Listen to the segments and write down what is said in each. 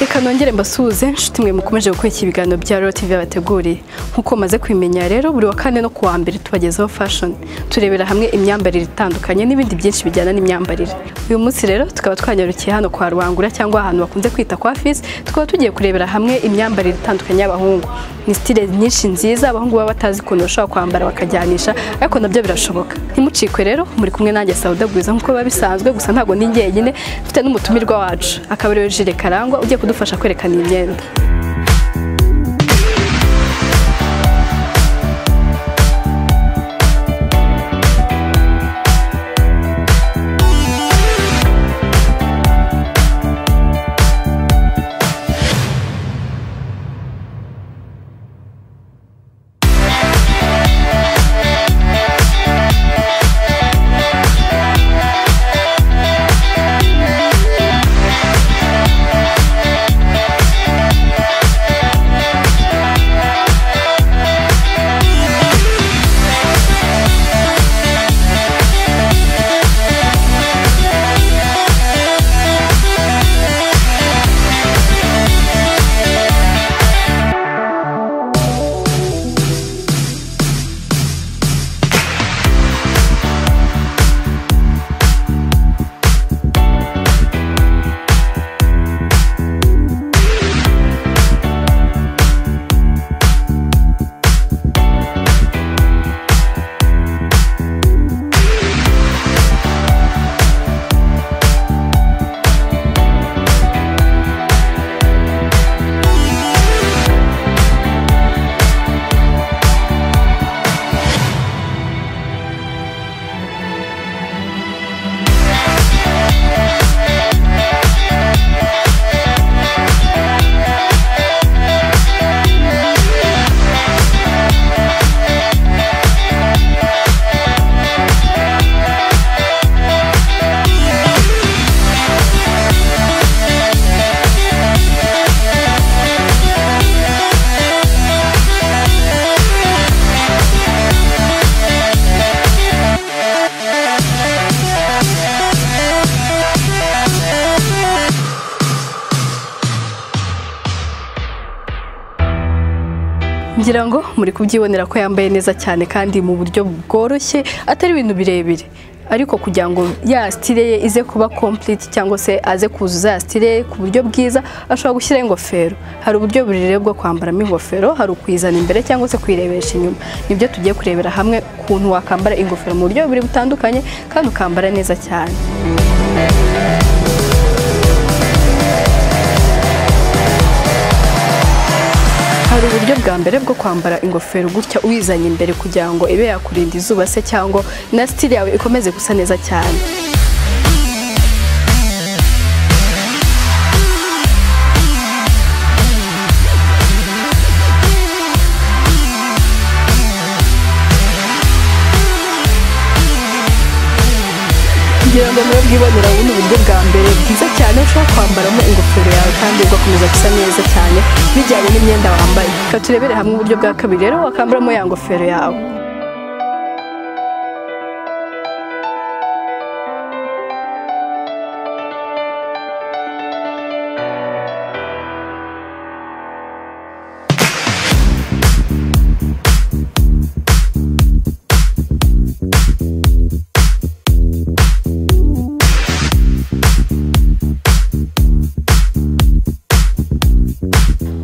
reka nongere mbasuhuze inshuti mwe mukomeje gukurikira ibiganiro bya rero tv bateguriye nk'uko maze kubimenya rero buri wa kane no ku wa mbere tubagezaho fashoni turebera hamwe imyambarire itandukanye n'ibindi byinshi bijyana n'imyambarire uyu munsi rero tukaba twanyarukiye hano kwa rubangura cyangwa ahantu bakunze kwita kwa fizi tukaba tugiye kurebera hamwe imyambarire itandukanye y'abahungu ni sitile nyinshi nziza abahungu baba batazi ukuntu bashobora kwambara bakajyanisha ariko nabyo birashoboka ntimucikwe rero muri kumwe nanjye sawuda bwiza nk'uko biba bisanzwe gusa ntabwo ndi njyenyine dufite n'umutumirwa wacu akaba ariwe jire karangwa ugiye kudufasha kwerekana iyi myenda ngira ngo muri kubyibonera ko yambaye neza cyane kandi mu buryo bworoshye atari ibintu birebire ariko kugira ngo ya sitire ye ize kuba kompuriti cyangwa se aze kuzuza ya sitire ye ku buryo bwiza ashobora gushyiraho ingofero hari uburyo burere bwo kwambaramo ingofero hari ukuyizana imbere cyangwa se kuyirebesha inyuma nibyo tugiye kurebera hamwe ukuntu wakambara ingofero mu buryo bubiri butandukanye kandi ukambara neza cyane hari uburyo bwa mbere bwo kwambara ingofero gutya uyizanye imbere kugira ngo ibe yakurinda izuba se cyangwa na sitiri yawe ikomeze gusa neza cyane ngira ngo mube bwibonera ubu ni uburyo bwa mbere bwiza cyane ushobora kwambaramo ingofero yawe kandi ugakomeza gusa neza cyane bijyanye n'imyenda wambaye reka turebere hamwe uburyo bwa kabiri rero wakambaramo ya ngofero yawe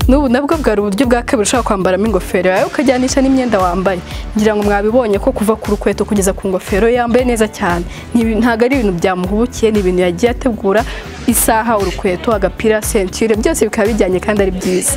n'ubu nabwo bwari uburyo bwa kabiri ushobora kwambaramo ingofero yawe ukajyanisha n'imyenda wambaye ngira ngo mwabibonye ko kuva ku rukweto kugeza ku ngofero yambaye neza cyane Ntibi- ntabwo ari ibintu byamuhubukiye ni ibintu yagiye ategura isaha urukweto agapira sentire byose bikaba bijyanye kandi ari byiza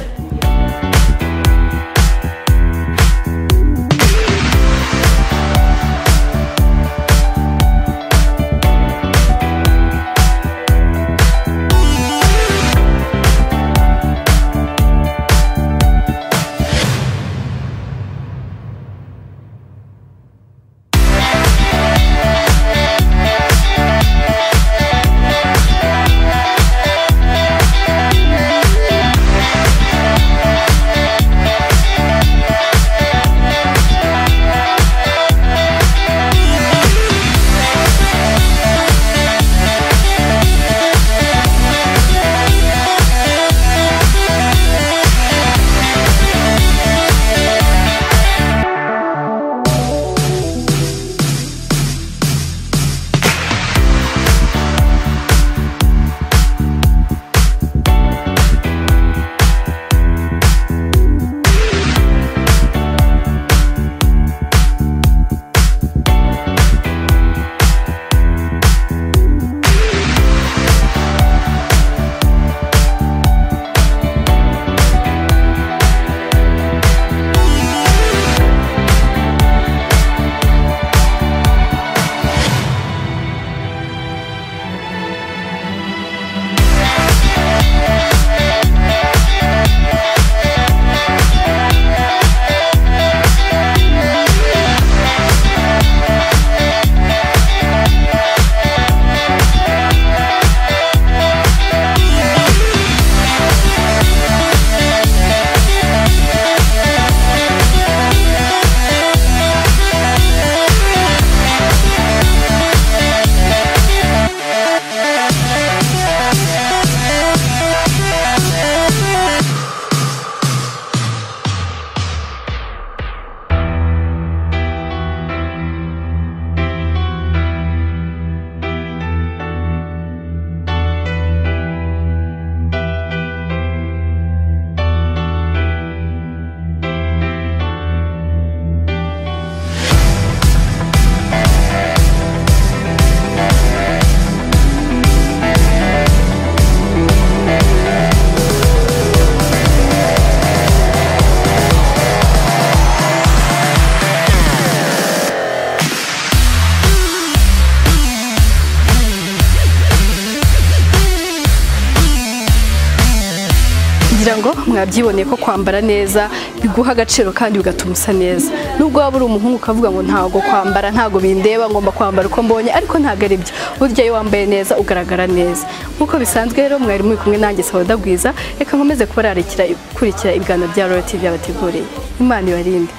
kugira ngo mwabyiboneye ko kwambara neza biguha agaciro kandi bigatuma usa neza nubwo waba uri umuhungu ukavuga ngo ntabwo kwambara ntabwo bindeba ngomba kwambara uko mbonye ariko ntabwo ari byo burya iyo wambaye neza ugaragara neza nk'uko bisanzwe rero mwari muri kumwe nanjye sabadagwiza reka nkomeze kubararikira kurikira ibiganiro bya royal tv yabateguriye imana ibarinde